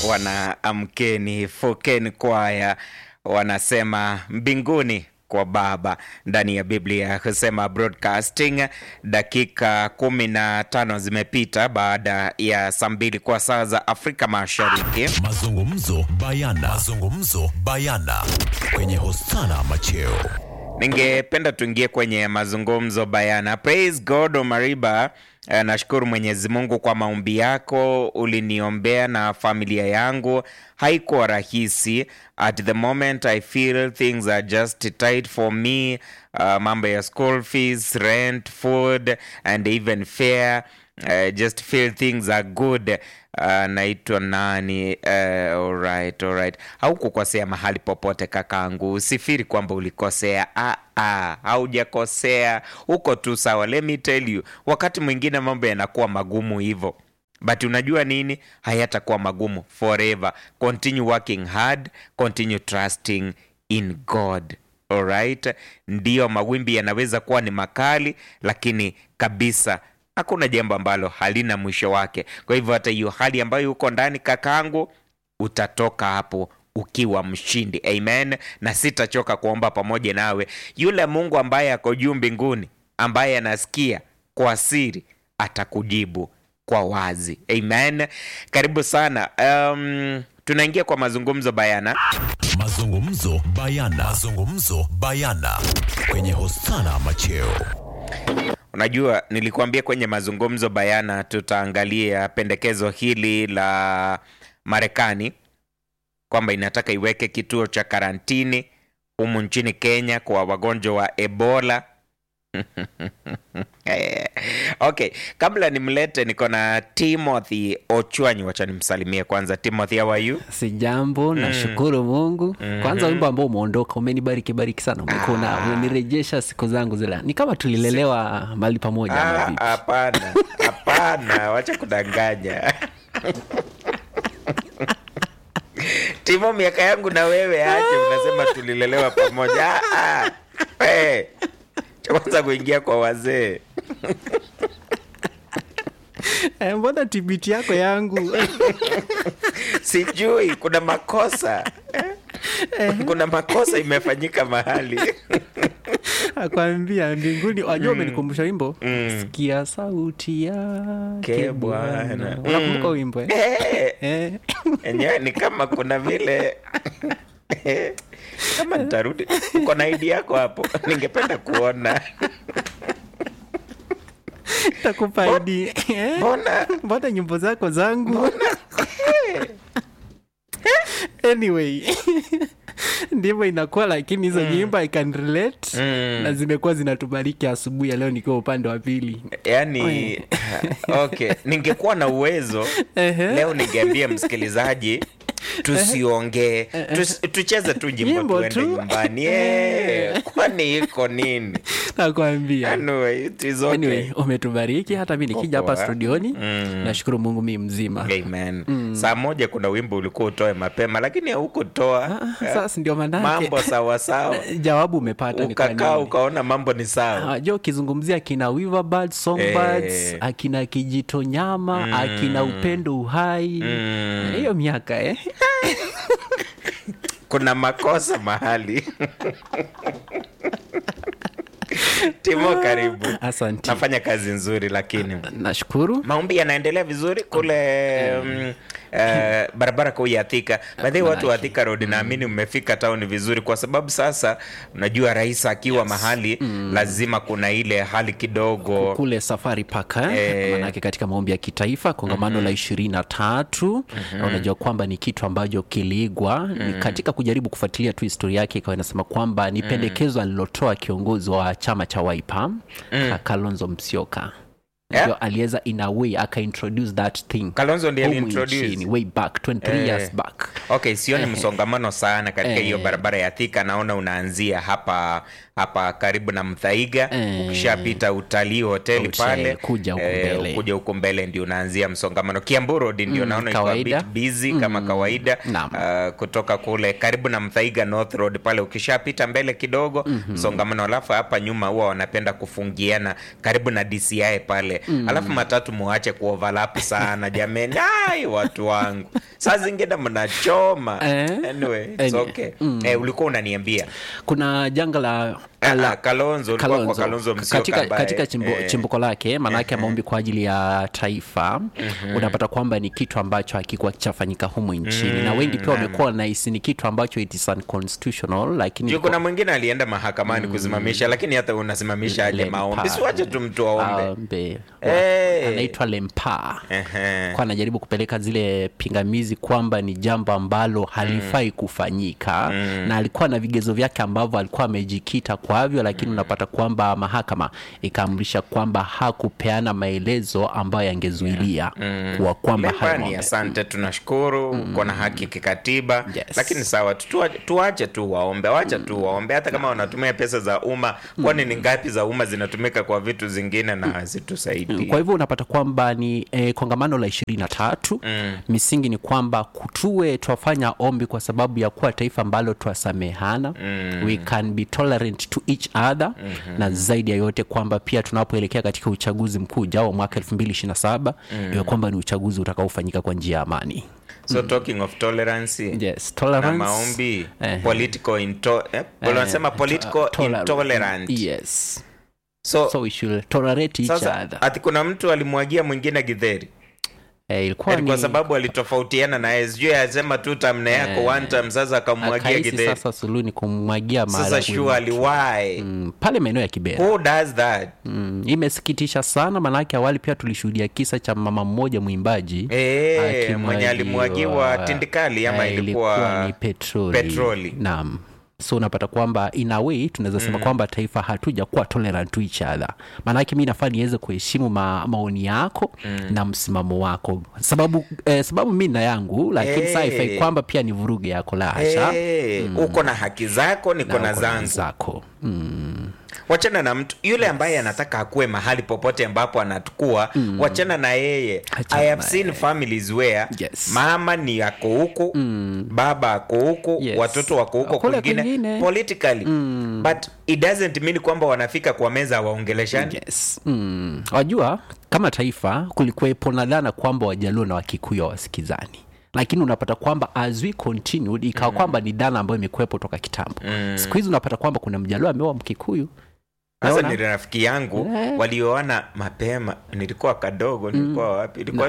wana amkeni fokeni kwaya wanasema mbinguni kwa baba ndani ya biblia husema broadcasting dakika kumi na tano zimepita baada ya saa mbili kwa saa za afrika mashariki Mazungumzo bayana. Mazungumzo bayana kwenye Hosana Macheo. ningependa tuingie kwenye mazungumzo bayana praise god omariba Eh, nashukuru mwenyezi mungu kwa maombi yako uliniombea na familia yangu haikuwa rahisi at the moment i feel things are just tight for me uh, mambo ya school fees rent food and even fare uh, just feel things are good uh, naitwa nani uh, alright, alright. haukukosea mahali popote kakaangu usifiri kwamba ulikosea ah, ah, haujakosea uko tu sawa let me tell you wakati mwingine mambo yanakuwa magumu hivyo but unajua nini hayatakuwa magumu forever continue working hard continue trusting in god alright ndiyo mawimbi yanaweza kuwa ni makali lakini kabisa hakuna jambo ambalo halina mwisho wake kwa hivyo hata hiyo hali ambayo uko ndani kakaangu utatoka hapo ukiwa mshindi amen na sitachoka kuomba pamoja nawe yule mungu ambaye ako juu mbinguni ambaye anasikia kwa siri atakujibu kwa wazi amen karibu sana um, tunaingia kwa mazungumzo bayana Mazungumzo bayana. Mazungumzo bayana kwenye Hosana Macheo. unajua nilikuambia kwenye mazungumzo bayana tutaangalia pendekezo hili la marekani kwamba inataka iweke kituo cha karantini humu nchini kenya kwa wagonjwa wa ebola Eh, okay kabla nimlete niko na timothy ochwanyi wacha nimsalimie kwanza timothy how are you si jambo nashukuru mungu kwanza wimbo ambao umeondoka umenibariki bariki sana umekuna umenirejesha siku zangu zile ni kama tulilelewa mahali pamoja ama Ah, vipi? hapana hapana wacha kudanganya timo miaka yangu na wewe ache unasema tulilelewa pamoja Ah, ah. Eh, cha kwanza kuingia kwa wazee Eh, mbona tibiti yako yangu sijui kuna makosa kuna makosa imefanyika mahali akwambia mbinguni wajua umenikumbusha wimbo sikia sauti Ke yake Bwana. bwana unakumbuka wimbo eh? Eh, Eh. enyewe ni kama kuna vile kama nitarudi uko na idi yako hapo ningependa kuona takupa ID. Eh? mbona mbona nyimbo zako zangu anyway ndivyo inakuwa lakini hizo nyimbo i can relate Mm. na zimekuwa zinatubariki asubuhi ya leo nikiwa upande wa pili yani okay ningekuwa na uwezo Ehe. leo ningeambia msikilizaji tusiongee tus, tucheze tu jimbo Nyimbo tuende tu. nyumbani Eh, kwani iko nini nakwambia anyway, it is okay. anyway umetubariki hata mi nikija hapa Poa. studioni Mm. nashukuru mungu mi mzima Amen. saa moja kuna wimbo ulikuwa utoe mapema lakini haukutoa Ah, sasa ndio manake mambo sawasawa jawabu umepata ni kwa ukakaa nini. ukaona mambo ni sawa Ah, jo ukizungumzia akina Weaverbird, songbirds Eh. akina kijito nyama akina upendo uhai Mm. hiyo miaka eh? kuna makosa mahali timo karibu asante nafanya kazi nzuri lakini nashukuru maombi yanaendelea vizuri kule mm, eh, barabara kuu ya Thika. Baadhi watu wa Thika Road naamini mmefika town vizuri, kwa sababu sasa unajua rais akiwa mahali lazima kuna ile hali kidogo kule safari park eh? Eh. manake katika maombi ya kitaifa kongamano la ishirini na tatu na unajua kwamba ni kitu ambacho kiliigwa ni katika kujaribu kufuatilia tu historia yake ikawa inasema kwamba ni pendekezo alilotoa kiongozi wa chama cha Wiper Ka- Kalonzo Musyoka Yeah. ndio aliweza in a way akaintroduce that thing Kalonzo ndiye humu aliintroduce. nchini, way back 23 Eh. years back Okay, sioni msongamano sana katika hiyo Eh. barabara ya Thika. Naona unaanzia hapa hapa karibu na Mthaiga, Eh. ukishapita utalii hoteli Hotel, pale kuja huku mbele. kuja huko mbele ndio unaanzia msongamano. Kiambu Road ndio Mm, naona iko a kawaida. bit busy kama kawaida. Naam. Uh, kutoka kule karibu na Mthaiga North Road pale ukishapita mbele kidogo msongamano, alafu hapa nyuma huwa wanapenda kufungiana karibu na DCI pale, alafu matatu muache kuoverlap sana jameni. Ai, watu wangu saa zingine mnachoma Eh. anyway, it's Any- okay. eh, ulikuwa unaniambia kuna janga la Ah, la- ah, kalonzo ulikuwa kwa Kalonzo. kalonzo Musyoka katika, ambaye, katika chimbo, eh, chimbuko lake maanake maombi kwa ajili ya taifa unapata kwamba ni kitu ambacho hakikuwa chafanyika humu nchini na wengi pia wamekuwa nahisi ni kitu ambacho it is unconstitutional lakini juu kuna mwingine alienda mahakamani kusimamisha lakini hata unasimamisha aje Lempa. maombi siwache tu mtu aombe aombe Eh. anaitwa lempa Ehe. kwa anajaribu kupeleka zile pingamizi kwamba ni jambo ambalo halifai kufanyika na alikuwa na vigezo vyake ambavyo alikuwa amejikita kwavyo lakini unapata kwamba mahakama ikaamrisha kwamba hakupeana maelezo ambayo yangezuilia kuwa kwamba hayo Lempani, maombi- asante tunashukuru uko na haki kikatiba Yes. lakini sawa tu- tuwa- tuwache tu waombe wacha tu waombe hata kama wanatumia pesa za umma kwani ni ngapi za umma zinatumika kwa vitu zingine na hazitusaidii kwa hivyo unapata kwamba ni eh, kongamano la ishirini na tatu misingi ni kwamba tuwe twafanya ombi kwa sababu ya kuwa taifa ambalo twasamehana we can be tolerant to each other na zaidi ya yote kwamba pia tunapoelekea katika uchaguzi mkuu ujao wa mwaka 2027 iwe kwamba ni uchaguzi utakaofanyika kwa njia ya amani so talking of tolerance yes, na tolerance, maombi eh, political into, eh, wanasema political toler- intolerant yes so, so we should tolerate each sasa other ati kuna mtu alimwagia mwingine gidheri eh, ilikuwa Ati kwa ni sababu alitofautiana naye sijui asema tu tamne yako Eh, one time sasa akamwagia akahisi gidheri sasa suluhu ni kumwagia sasa maharagwe surely why mm, pale maeneo ya Kibera. who does that Mm, imesikitisha sana maanake awali pia tulishuhudia kisa cha mama mmoja mwimbaji Eh, akimwagiwa- mwenye alimwagiwa tindikali ama eh, ilikuwa ni petroli, petroli. naam so unapata kwamba in a way tunaweza sema kwamba taifa hatuja kuwa tolerant to each other maanake mi nafaa niweze kuheshimu ma, maoni yako na msimamo wako sababu eh, sababu mi na yangu lakini Eh. saa haifai kwamba pia ni vuruge yako la hasha Eh, uko na haki zako niko na uko na zangu zako mm. wachana na mtu yule ambaye anataka akuwe mahali popote ambapo anatukua wachana na yeye Achana i have na seen families where Yes. mama ni ako huku baba ako huku Yes. watoto wako huko Kule kwingine kwingine. politically but it doesn't mean kwamba wanafika kwa meza waongeleshani yes. mm. wajua kama taifa kulikuwepo na dhana kwamba wajaluo na wakikuyu hawasikizani lakini unapata kwamba as we continued ikawa kwamba ni dhana ambayo imekuwepo toka kitambo siku hizi unapata kwamba kuna mjaluo ameoa mkikuyu sasa Naona? ni rafiki yangu Eh. walioana mapema nilikuwa kadogo nilikuwa wapi ilikuwa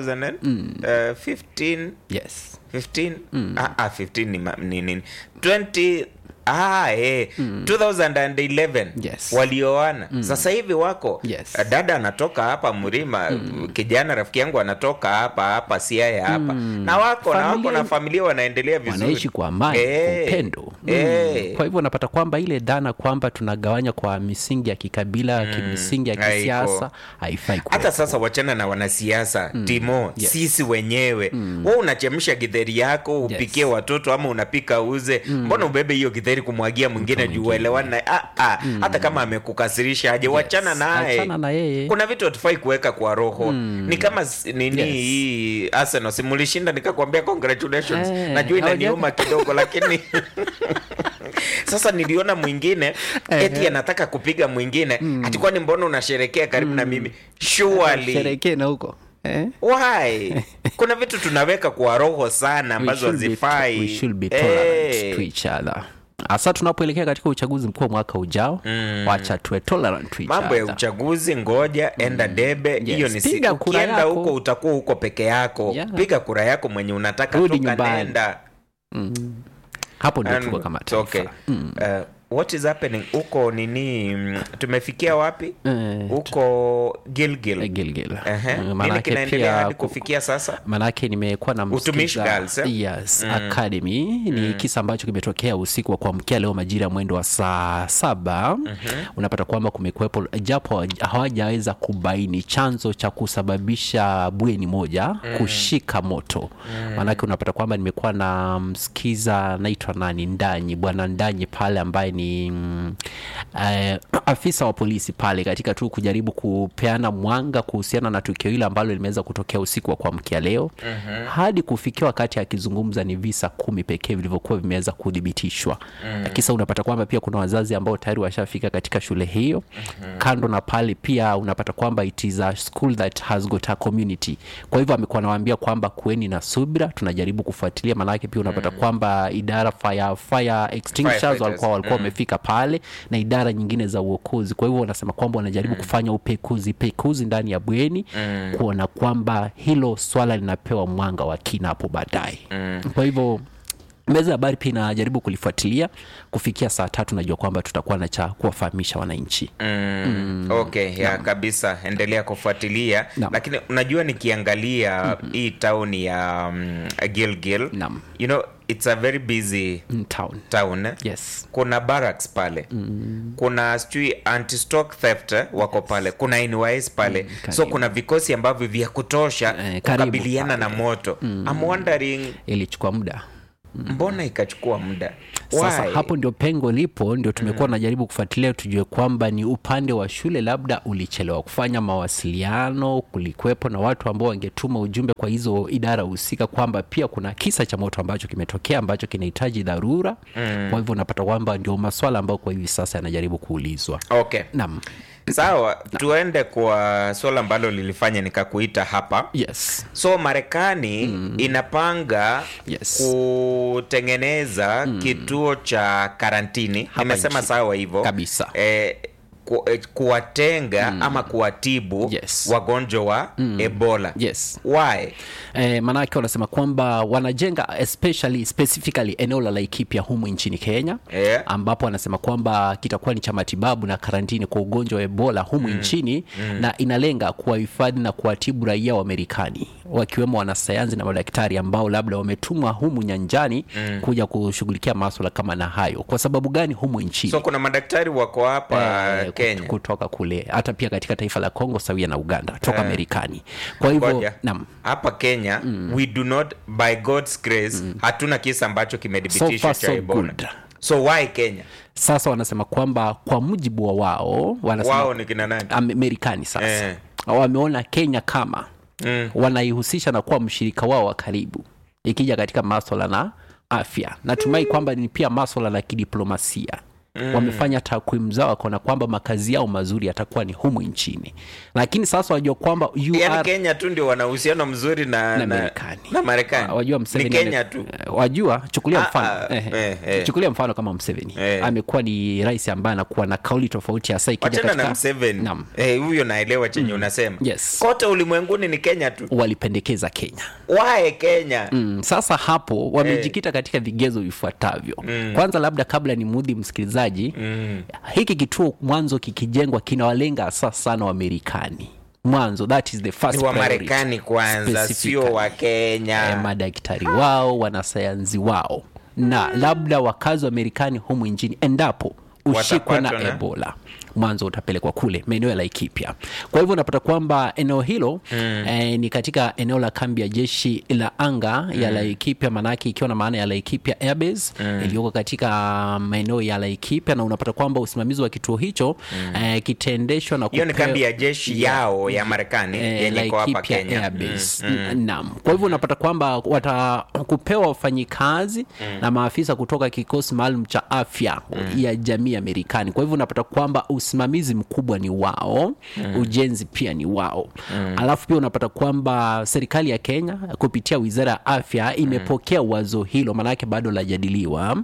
2015 yes 15 ah, ah, 15 ni, ma- ni nini 20 Ah, eh. 2011 Yes. walioana sasa hivi wako Yes. Eh, dada anatoka hapa mlima kijana rafiki yangu anatoka hapa hapa siaya hapa na wako na wako Familia- na familia wanaendelea vizuri wanaishi kwa amani kwa Eh, upendo mm. eh. kwa hivyo unapata kwamba ile dhana kwamba tunagawanya kwa misingi ya kikabila misingi ya haiko. kisiasa haifai kuwepo. hata sasa wachana na wanasiasa timo Yes. sisi wenyewe mm. we unachemsha gidheri yako upikie Yes. watoto ama unapika uze mbona ubebe hiyo gidheri kumwagia mwingine juu uelewane naye ah, ah, hata kama amekukasirisha aje wachana naye Achana na yeye kuna vitu hatufai kuweka kwa roho ni kama s- nini Yes. hii arsenal simulishinda nikakwambia congratulations Eh, najua hauja- inaniuma kidogo lakini sasa niliona mwingine eti anataka kupiga mwingine ati kwani mbona unasherekea karibu na mimi surely sherekee na huko eh? why kuna vitu tunaweka kwa roho sana We ambazo should be- hazifai we should be tolerant Eh. to each other hasa tunapoelekea katika uchaguzi mkuu wa mwaka ujao wacha tuwe tolerant to each mambo ya other. uchaguzi ngoja enda debe hiyo ni si- Piga kura ukienda yako. huko utakuwa huko peke yako Yeah. piga kura yako mwenye unataka Rudi toka nyumbani. nenda hapo ndio And- tuko kama it's okay. taifa Uh, what is happening huko nini mm, tumefikia wapi Eh, huko gilgil Eh, Gilgil. Ehe. Eh, nini manake kinaendelea pia hadi ku- kufikia sasa manake nimekuwa na Utumishi msikiza- Girls, eh? yes, academy ni kisa ambacho kimetokea usiku wa kuamkia leo majira ya mwendo wa saa saba unapata kwamba kumekuwepo japo hawajaweza kubaini chanzo cha kusababisha bweni moja kushika moto manake unapata kwamba nimekuwa na msikiza naitwa nani ndanyi bwana ndanyi pale ambaye ni mm, eh, afisa wa polisi pale katika tu kujaribu kupeana mwanga kuhusiana na tukio hilo ambalo limeweza kutokea usiku wa kuamkia leo mm-hmm. hadi kufikia wakati akizungumza ni visa kumi pekee vilivyokuwa vimeweza kuthibitishwa mm-hmm. kisa unapata kwamba pia kuna wazazi ambao tayari washafika katika shule hiyo mm-hmm. kando na pale pia unapata kwamba it is a school that has got a community kwa hivyo amekuwa anawaambia kwamba kueni na subira tunajaribu kufuatilia maanake pia unapata mm. kwamba idara fire, fire extinguishers Firefighters. walikuwa walikuwa wamefika pale na idara nyingine za uokozi kwa hivyo wanasema kwamba wanajaribu kufanya upekuzi pekuzi ndani ya bweni mm. kuona kwamba hilo swala linapewa mwanga wa kina hapo baadaye mm. kwa hivyo meza ya habari pia inajaribu kulifuatilia kufikia saa tatu najua kwamba tutakuwa na cha kuwafahamisha wananchi mm. okay ya kabisa endelea kufuatilia Naam. lakini unajua nikiangalia mm-hmm. hii tauni ya um, gilgil Naam. you know it's a very busy in town town yes kuna barracks pale mm. kuna sijui anti-stock theft eh, wako pale kuna NYS pale mm, so karibu. kuna vikosi ambavyo vya kutosha Eh, karibu kukabiliana na pale. moto mm. I'm wondering ilichukua muda mbona ikachukua muda sasa Why? hapo ndio pengo lipo ndio tumekuwa najaribu kufuatilia tujue kwamba ni upande wa shule labda ulichelewa kufanya mawasiliano kulikuwepo na watu ambao wangetuma ujumbe kwa hizo idara husika kwamba pia kuna kisa cha moto ambacho kimetokea ambacho kinahitaji dharura mm. kwa hivyo unapata kwamba ndio maswala ambayo kwa hivi sasa yanajaribu kuulizwa okay nam sawa tuende kwa swala ambalo lilifanya nikakuita hapa yes so marekani mm. inapanga Yes. kutengeneza mm. kituo cha karantini Hapa nimesema nchini. sawa hivyo Kabisa. eh, ku, eh, kuwatenga mm. ama kuwatibu Yes. wagonjwa wa mm. ebola yes why Eh, maanake wanasema kwamba wanajenga especially specifically eneo la Laikipia humu nchini Kenya Yeah. ambapo wanasema kwamba kitakuwa ni cha matibabu na karantini kwa ugonjwa wa Ebola humu mm. nchini mm. na inalenga kuwahifadhi na kuwatibu raia wa Marekani wakiwemo wanasayansi na madaktari ambao labda wametumwa humu nyanjani mm. kuja kushughulikia maswala kama na hayo. Kwa sababu gani humu nchini? so kuna madaktari wako hapa Eh, kut- kenya kutoka kule hata pia katika taifa la Kongo sawia na Uganda toka Marekani. Kwa hivyo Ngoja. naam hapa kenya mm. we do not by god's grace mm. hatuna kisa ambacho So kimedhibitishwa far, cha so ebola good. so why kenya sasa wanasema kwamba kwa mujibu wa wao wanasema wao ni kina nani Am- Amerikani sasa Eh. wameona Kenya kama Mm. wanaihusisha na kuwa mshirika wao wa karibu ikija katika maswala na afya. Natumai kwamba ni pia maswala la kidiplomasia mm. wamefanya takwimu zao wakaona kwamba makazi yao mazuri yatakuwa ni humu nchini, lakini sasa wajua kwamba you yani are kenya tu ndio wana uhusiano mzuri na, na na, Marekani. na marekani wajua ni Museveni kenya ame- tu eh, wajua chukulia Ah, mfano ah, eh, eh, eh. chukulia mfano kama Museveni Eh. amekuwa ni rais ambaye anakuwa na kauli tofauti hasa ikija wachana katika na mseveni Naam. Eh, huyo naelewa chenye unasema Yes. kote ulimwenguni ni kenya tu walipendekeza Kenya wae kenya mm, sasa hapo wamejikita katika vigezo vifuatavyo mm. kwanza labda kabla ni mudhi msikilizaji mm. hiki kituo mwanzo kikijengwa kinawalenga hasa sana wamerikani mwanzo that is the first ni wa priority. marekani kwanza sio Specifically. wa eh, kenya madaktari wao wanasayansi wao na labda wakazi wa Marekani humu nchini endapo ushikwe na Watapatwa na- ebola mwanzo utapelekwa kule maeneo ya Laikipia. Kwa hivyo unapata kwamba eneo hilo mm. eh, ni katika eneo la kambi ya jeshi la anga mm. ya Laikipia, maanake ikiwa na maana ya Laikipia Airbase mm. iliyoko katika maeneo ya Laikipia, na unapata kwamba usimamizi wa kituo hicho mm. eh, kitaendeshwa na hiyo ni kupewa- kambi ya jeshi yao ya marekani eh, yenye iko hapa Laikipia kenya Airbase. N- Naam. Kwa hivyo unapata kwamba watakupewa wafanyikazi na maafisa kutoka kikosi maalum cha afya ya jamii ya Marekani. Kwa hivyo unapata kwamba usimamizi mkubwa ni wao, ujenzi pia ni wao. Alafu pia unapata kwamba serikali ya Kenya kupitia Wizara ya Afya imepokea wazo hilo, maanake bado lajadiliwa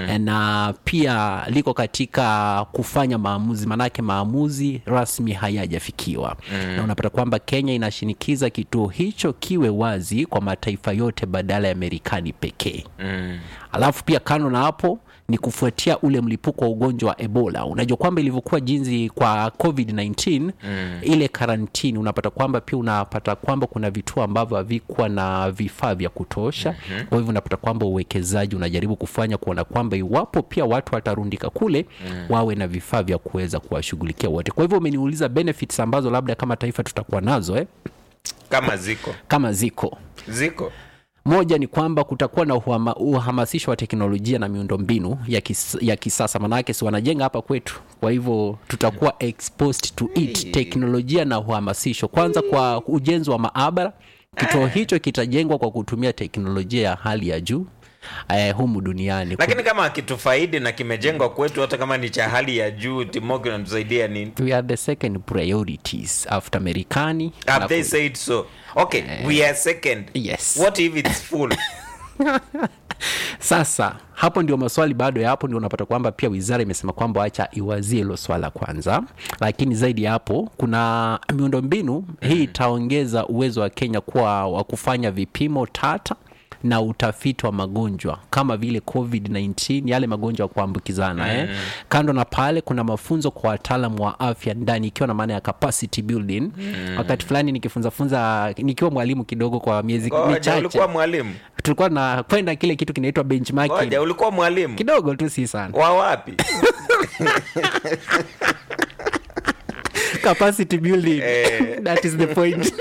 na pia liko katika kufanya maamuzi, maanake maamuzi rasmi hayajafikiwa na unapata kwamba Kenya inashinikiza kituo hicho kiwe wazi kwa mataifa yote badala ya Marekani pekee. Alafu pia kando na hapo ni kufuatia ule mlipuko wa ugonjwa wa Ebola. Unajua kwamba ilivyokuwa jinsi kwa COVID-19 ile karantini, unapata kwamba pia unapata kwamba kuna vituo ambavyo havikuwa na vifaa vya kutosha. Kwa hivyo unapata kwamba uwekezaji unajaribu kufanya kuona kwamba iwapo pia watu watarundika kule wawe na vifaa vya kuweza kuwashughulikia wote. Kwa hivyo umeniuliza benefits ambazo labda kama taifa tutakuwa nazo eh, kama ziko kama ziko ziko moja ni kwamba kutakuwa na uhama, uhamasisho wa teknolojia na miundombinu ya, kis, ya kisasa maanake si wanajenga hapa kwetu kwa hivyo tutakuwa exposed to it teknolojia na uhamasisho kwanza kwa ujenzi wa maabara kituo hicho kitajengwa kwa kutumia teknolojia ya hali ya juu eh, humu duniani lakini kama akitufaidi na kimejengwa kwetu hata kama ni cha hali ya juu timo kinatusaidia nini we are the second priorities after Marekani have na they ku- said so okay we are second Yes. what if it's full Sasa hapo ndio maswali bado ya hapo, ndio unapata kwamba pia wizara imesema kwamba wacha iwazie hilo swala kwanza, lakini zaidi ya hapo kuna miundombinu hii itaongeza uwezo wa Kenya kuwa wa kufanya vipimo tata na utafiti wa magonjwa kama vile covid-19 yale magonjwa ya kuambukizana eh. kando na pale kuna mafunzo kwa wataalamu wa afya ndani ikiwa na maana ya capacity building wakati fulani nikifunzafunza nikiwa mwalimu kidogo kwa miezi ngoja michache ulikuwa mwalimu tulikuwa na kwenda kile kitu kinaitwa benchmarking ngoja ulikuwa mwalimu kidogo tu si sana wa wapi capacity building Eh. that is the point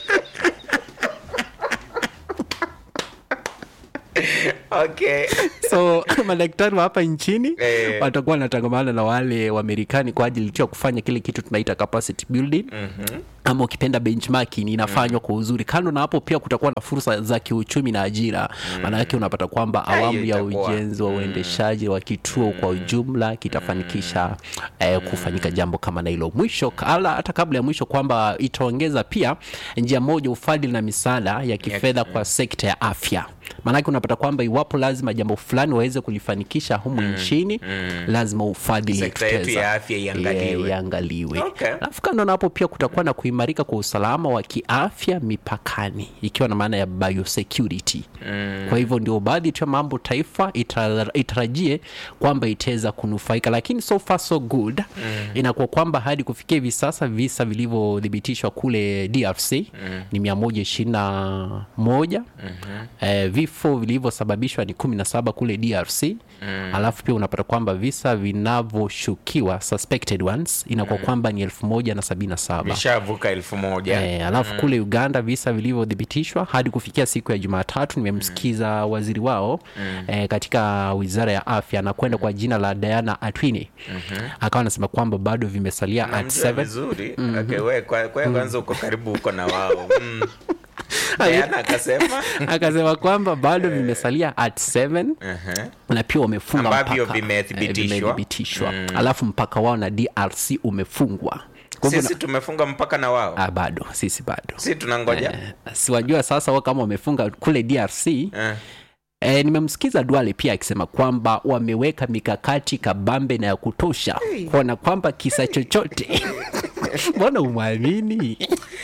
okay so madaktari wa hapa nchini Eh. watakuwa wanatangamana na wale wamerikani kwa ajili tu ya kufanya kile kitu tunaita capacity building mm-hmm. ama ukipenda benchmarking inafanywa kwa uzuri kando na hapo pia kutakuwa na fursa za kiuchumi na ajira maana yake unapata kwamba Ah, hiyo awamu ya itakuwa. ujenzi wa uendeshaji wa kituo kwa ujumla kitafanikisha eh, kufanyika jambo kama na hilo mwisho ala hata kabla ya mwisho kwamba itaongeza pia njia moja ufadhili na misaada ya kifedha kwa sekta ya afya maanake unapata kwamba iwapo lazima jambo fulani waweze kulifanikisha humu nchini lazima ufadhili Sekta yetu kifedha. ya afya iangaliwe. Yeah, iangaliwe Okay. alafu kando na hapo pia kutakuwa na kuimarika kwa usalama wa kiafya mipakani ikiwa na maana ya biosecurity mm. kwa hivyo ndio baadhi tu ya mambo taifa ita- itarajie kwamba itaweza kunufaika lakini so far so good mm. inakuwa kwamba hadi kufikia hivi sasa visa vilivyothibitishwa kule drc mm. ni mia moja ishirini na moja mm-hmm. eh, vifo vilivyosababishwa ni kumi na saba kule drc mm. alafu pia unapata kwamba visa vinavyoshukiwa suspected ones inakuwa kwamba ni elfu moja na sabini na saba vishavuka elfu moja Eh, alafu kule uganda visa vilivyothibitishwa hadi kufikia siku ya jumatatu nimemsikiza waziri wao eh, katika wizara ya afya na kwenda kwa jina la diana atwini akawa anasema kwamba bado vimesalia at namjua 7 vizuri okay, we kwa, kwa kwanza uko karibu huko na wao mm. Diana akasema akasema kwamba bado vimesalia at 7 uh-huh. na pia wamefunga Ambavyo mpaka, vimethibitishwa. eh, vimethibitishwa. alafu mpaka wao na drc umefungwa Kwa hivyo sisi tumefunga mpaka na wao na- ah, bado sisi bado si tunangoja Eh, siwajua sasa wao kama wamefunga kule drc Eh. E, nimemsikiza Duale pia akisema kwamba wameweka mikakati kabambe na ya kutosha kuona kwamba kisa chochote mbona umwamini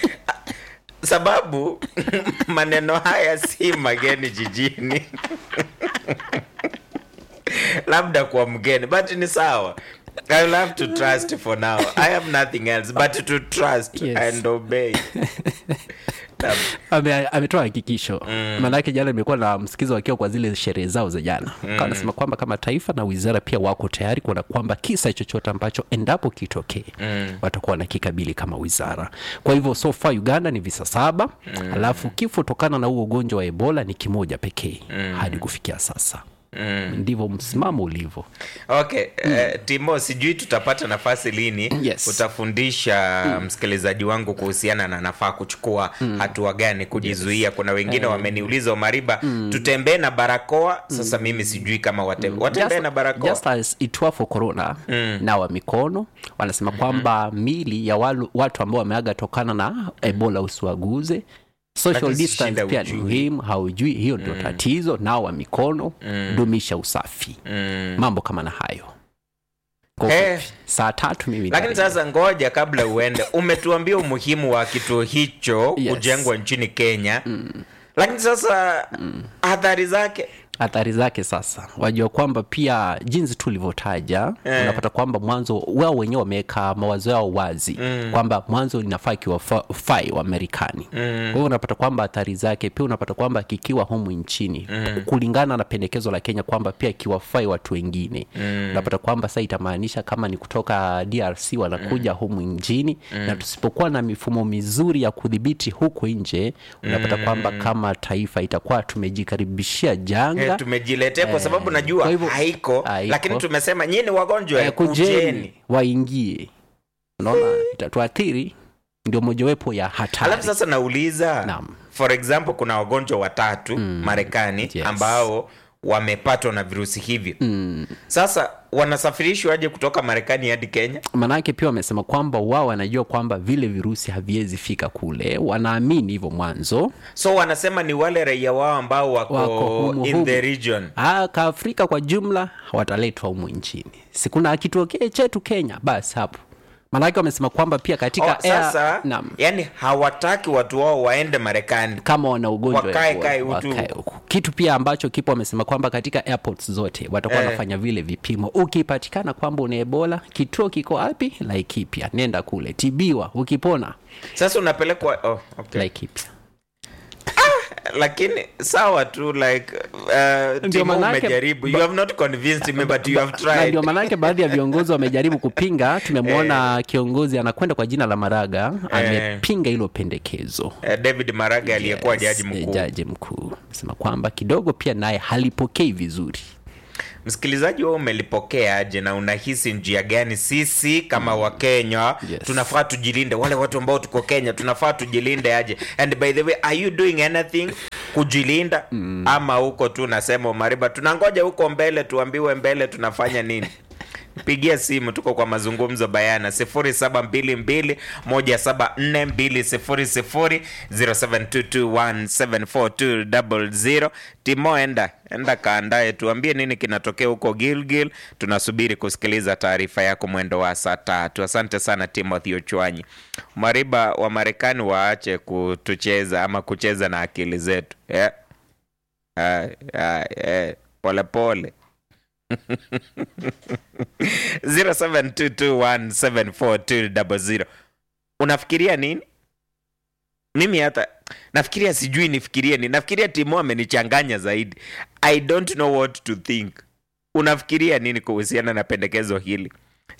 sababu maneno haya si mageni jijini labda kwa mgeni but ni sawa I will have to trust for now. I have nothing else but to trust Yes. and obey. Naam. Ame- ametoa hakikisho mm. maanake jana nimekuwa na msikizo wakiwa kwa zile sherehe zao za jana mm. anasema kwamba kama taifa na wizara pia wako tayari kuona kwamba kisa chochote ambacho endapo kitokee mm. watakuwa na kikabili kama wizara kwa hivyo so far uganda ni visa saba mm. alafu kifo tokana na huo ugonjwa wa ebola ni kimoja pekee mm. hadi kufikia sasa mm. ndivyo msimamo ulivyo okay eh, timo sijui tutapata nafasi lini Yes. utafundisha msikilizaji wangu kuhusiana na nafaa kuchukua hatua gani kujizuia kuna wengine wameniuliza mariba tutembee na barakoa sasa mimi sijui kama wate, watembee Just- na barakoa just as it were for corona mm. nawa mikono wanasema kwamba mili ya walu, watu ambao wameaga tokana na ebola usiwaguze social Lakini distance shida pia ni hujui. muhimu haujui hiyo ndio tatizo nawa mikono dumisha usafi mambo kama na hayo Kwa Eh. ufupi, saa tatu mimi lakini nitarejea. sasa ngoja kabla uende umetuambia umuhimu wa kituo hicho Yes. kujengwa nchini kenya lakini sasa athari zake athari zake sasa wajua kwamba pia jinsi tu ulivyotaja Eh. unapata kwamba mwanzo wao wenyewe wameweka mawazo yao wazi mm. kwamba mwanzo inafaa kiwafai wa marekani mm. kwa hiyo unapata kwamba athari zake pia unapata kwamba kikiwa humu nchini mm. kulingana na pendekezo la kenya kwamba pia kiwafai watu wengine mm. unapata kwamba sasa itamaanisha kama ni kutoka drc wanakuja mm. humu nchini mm. na tusipokuwa na mifumo mizuri ya kudhibiti huku nje unapata kwamba kama taifa itakuwa tumejikaribishia janga Eh, tumejiletea kwa sababu najua kwa hivyo- haiko, haiko. lakini tumesema nyinyi ni wagonjwa Eh, kujeni kujeni waingie unaona itatuathiri ndio mojawapo ya hatari alafu sasa nauliza Naam. for example kuna wagonjwa watatu marekani Yes. ambao wamepatwa na virusi hivyo sasa wanasafirishwa aje kutoka marekani hadi kenya manake pia wamesema kwamba wao wanajua kwamba vile virusi haviwezi fika kule wanaamini hivyo mwanzo so wanasema ni wale raia wao ambao wako, Wako humu in humu. the region Ah, kaafrika kwa jumla wataletwa humu nchini sikuna kitokee chetu kenya basi hapo manake wamesema kwamba pia katika oh, sasa naam, yani hawataki watu wao waende marekani kama wana ugonjwa Wakae wa- kae utu. wakae huku. kitu pia ambacho kipo wamesema kwamba katika airports zote watakuwa Eh. wanafanya vile vipimo ukipatikana kwamba una ebola kituo kiko wapi laikipia nenda kule tibiwa ukipona sasa unapelekwa oh, okay. laikipia lakini sawa tu like uh, Ndio timu manake- umejaribu you have not convinced me but you have na tried ndio maanake baadhi ya viongozi wamejaribu kupinga tumemwona kiongozi anakwenda kwa jina la maraga amepinga hilo pendekezo uh, david maraga aliyekuwa Yes, jaji eh, mkuu jaji mkuu amesema kwamba kidogo pia naye halipokei vizuri msikilizaji wao umelipokea aje na unahisi njia gani sisi kama wakenya Yes. tunafaa tujilinde wale watu ambao tuko kenya tunafaa tujilinde aje and by the way are you doing anything kujilinda mm. ama huko tu nasema mariba tunangoja huko mbele tuambiwe mbele tunafanya nini pigia simu tuko kwa mazungumzo bayana 0722174200 0722174200 timo enda enda kaandae tuambie nini kinatokea huko gilgil tunasubiri kusikiliza taarifa yako mwendo wa saa tatu asante sana timothy ochwanyi mariba wa marekani waache kutucheza ama kucheza na akili zetu yeah. ah, ah, eh, pole pole 0722174200 unafikiria nini mimi hata nafikiria sijui nifikirie nini nafikiria timo amenichanganya zaidi i don't know what to think unafikiria nini kuhusiana na pendekezo hili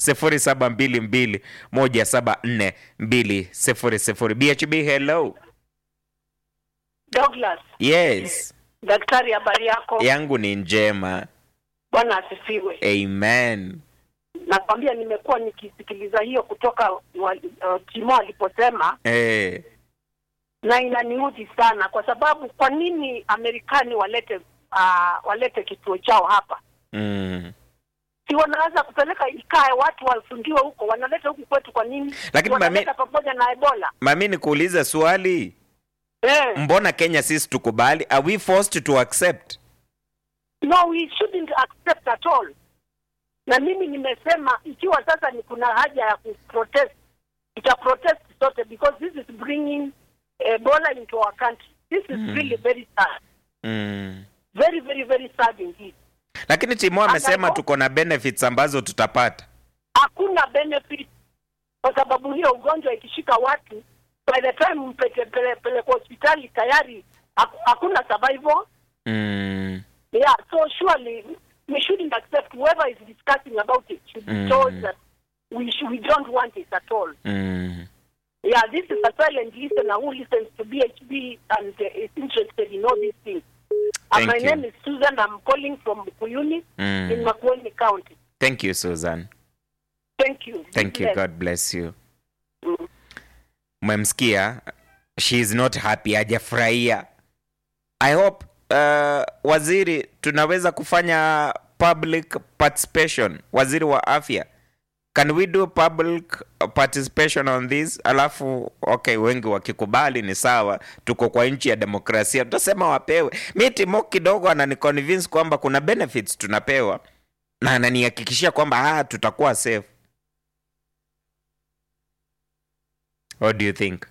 0722174200 bhb hello Douglas, yes daktari, habari yako? yangu ni njema Bwana asifiwe. amen Nakwambia nimekuwa nikisikiliza hiyo kutoka wa, uh, Timo aliposema, eh, na inaniudhi sana, kwa sababu kwa nini Amerikani walete uh, walete kituo chao hapa? mm. Si wanaweza kupeleka ikae watu wafungiwe huko, wanaleta huku kwetu kwa nini? Lakini wanaleta pamoja na Ebola mami nikuulize swali eh. mbona kenya sisi tukubali are we forced to accept No, we shouldn't accept at all. Na mimi nimesema ikiwa sasa ni kuna haja ya kuprotest, tuta protest sote because this is bringing Ebola into our country. This is really very sad. mm. Very, very, very sad indeed. lakini timo amesema Anapo- tuko na benefits ambazo tutapata Hakuna benefit kwa sababu hiyo ugonjwa ikishika watu, by the time mpeleke pele, pele kwa hospitali tayari haku- hakuna survival. mm. Yeah, so surely we shouldn't accept whoever is discussing about it should be told that we sh- we don't want it at all. Mm. Yeah, this is a silent listener who listens to BHB and uh, is interested in all these things. Thank And my you. name is Susan. I'm calling from Kuyuni Mm. in Makueni County. thank you susan Thank you. thank you Bless. god bless you Mm. mmemsikia she is not happy hajafurahia i hope uh, waziri tunaweza kufanya public participation waziri wa afya can we do public participation on this alafu okay wengi wakikubali ni sawa tuko kwa nchi ya demokrasia tutasema wapewe mi timo kidogo ananiconvince kwamba kuna benefits tunapewa na ananihakikishia kwamba ah, tutakuwa safe What do you think?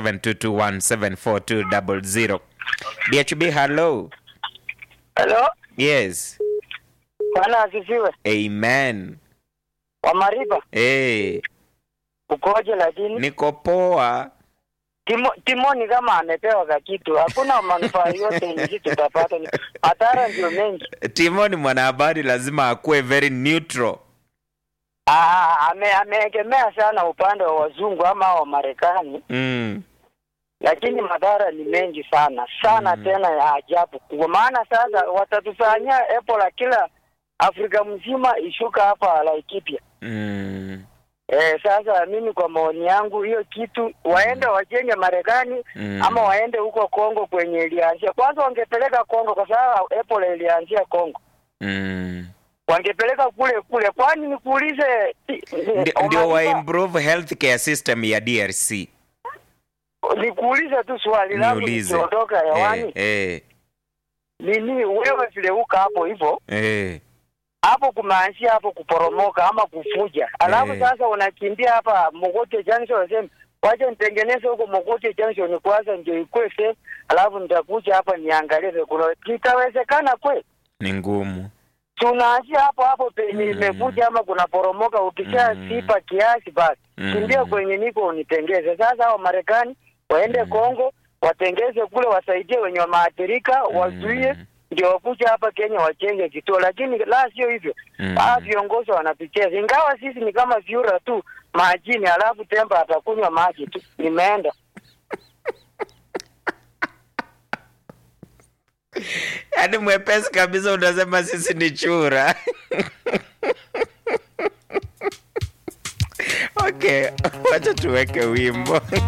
0722174200. BHB, hello. Hello? yes Bwana asifiwe. amen Wamariba hey, ukoje? Lakini niko poa Timo, Timoni kama amepewa kakitu, hakuna manufaa yote yenye sisi tutapata, ni- madhara ndio mengi. timo ni mwanahabari lazima akuwe very neutral Ah, ame, ameegemea sana upande wa wazungu ama wa Marekani, mm. lakini madhara ni mengi sana sana, Mm. tena ya ajabu. Kwa maana sasa watatufanyia Ebola kila Afrika mzima ishuka hapa Laikipia. Mm. Eh, sasa mimi kwa maoni yangu hiyo kitu waende wajenge Marekani Mm. ama waende huko Kongo kwenye ilianzia. Kwanza wangepeleka Kongo kwa sababu Ebola ilianzia Kongo. Mm. Wangepeleka kule kule. Kwani nikuulize Ndi- ndio wa improve healthcare system ya drc nikuulize tu swali langu niulize nikiondoka hewani. eh, eh, Nini wewe vile uka hapo hivyo eh. hapo kumeanzia hapo kuporomoka ama kufuja, alafu Eh. sasa unakimbia hapa Mogote Junction, unasema wacha nitengeneze huko Mogote Junction kwanza ndio ikuwe safe, alafu nitakuja hapa niangalie kuna kitawezekana kweli? ni ngumu Tunaanzia hapo hapo penye Mm. imefuja ama kuna poromoka, ukisha Mm. sipa kiasi basi Mm. kimbia kwenye niko unitengeze. Sasa hao Marekani waende Kongo watengeze kule, wasaidie wenye wameathirika, wazuie ndio wakuja hapa Kenya wachenge kituo, lakini la sio hivyo Mm. Ah, viongozi wanatucheza, ingawa sisi ni kama vyura tu majini, alafu temba atakunywa maji tu. Nimeenda yaani mwepesi kabisa unasema sisi ni chura okay wacha tuweke wimbo